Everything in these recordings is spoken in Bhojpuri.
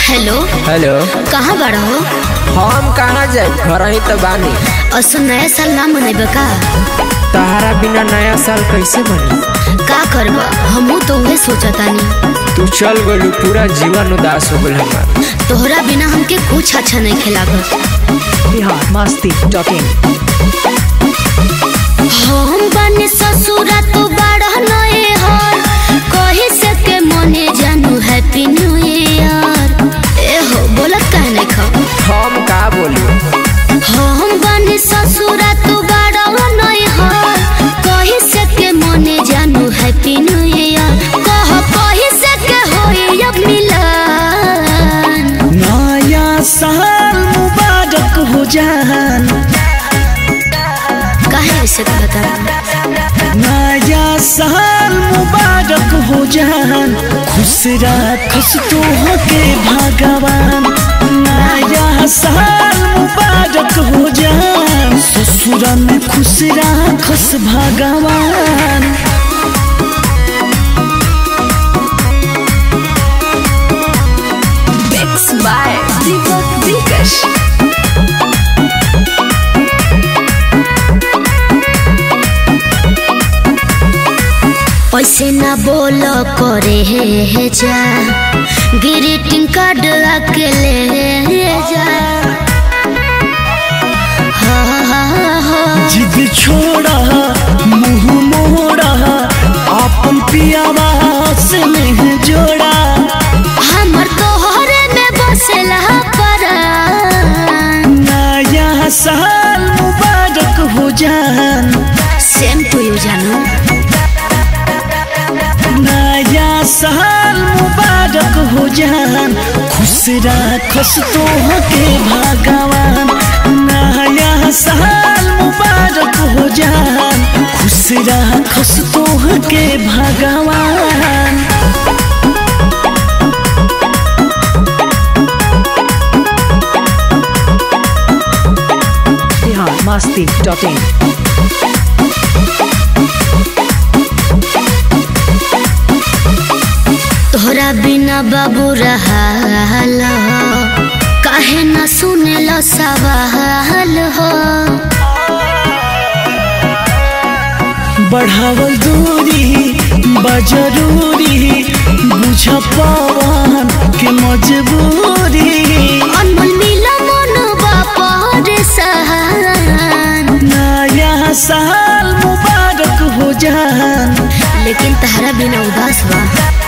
हेलो हेलो कहाँ बड़ा हो हम कहाँ जाए घर ही तो बानी असो नया साल ना मनेब का तहारा बिना नया साल कैसे बनी का करब हमहू तो उहे सोचतानी तू चल गलू पूरा जीवन उदास हो गल हमार तोहरा बिना हमके कुछ अच्छा नहीं खिलागत बिहार मस्ती डॉट इन हम बने ससुरा तो बड़ा नए हर कही से के मने जानू हैप्पी न्यू ईयर ए हो बोलत काहे नहीं खा हम का बोलू हम बने ससुरा तो बड़ा नए हर कही से के मने जानू हैप्पी न्यू ईयर कह कही से के होई अब मिलन नया साल मुबारक हो जान काहे ऐसे कहता नया साल मुबारक हो जान खुश राखस तो के भगवान नया साल मुबारक हो जान ससुर में खुश राखस भगवान मिक्स बाय दीपक दिलकश ऐसे ना बोल करे हे जा ग्रीटिंग कार्ड अकेले जा हा, हा, हा। जिद छोड़ा मुंह मोड़ा अपन पियावा से नहीं जोड़ा हमर तोहरे में बसेला परान नया साल मुबारक हो जान सेम टू यू जानू नया साल मुबारक हो जान खुश राखस तो के भगवान नया साल मुबारक हो जान खुश राखस तो के भगवान बिहार मस्ती डॉट इन तोहरा बिना बाबू रहाल हो काहे ना सुने लो सवाल हो बढ़ावल दूरी बजरूरी बुझ पवन के मजबूरी अनमोल मिला मन बापर सहान नया साल मुबारक हो जान लेकिन तहरा बिना उदास बा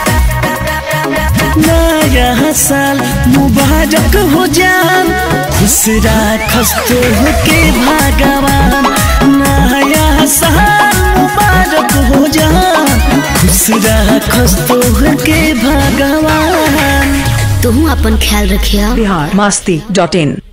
नया साल मुबारक हो जान खुश राखस तो के भगवान नया साल मुबारक हो जान खुश राखस तो के भगवान तू अपन ख्याल रखिया बिहार मस्ती डॉट इन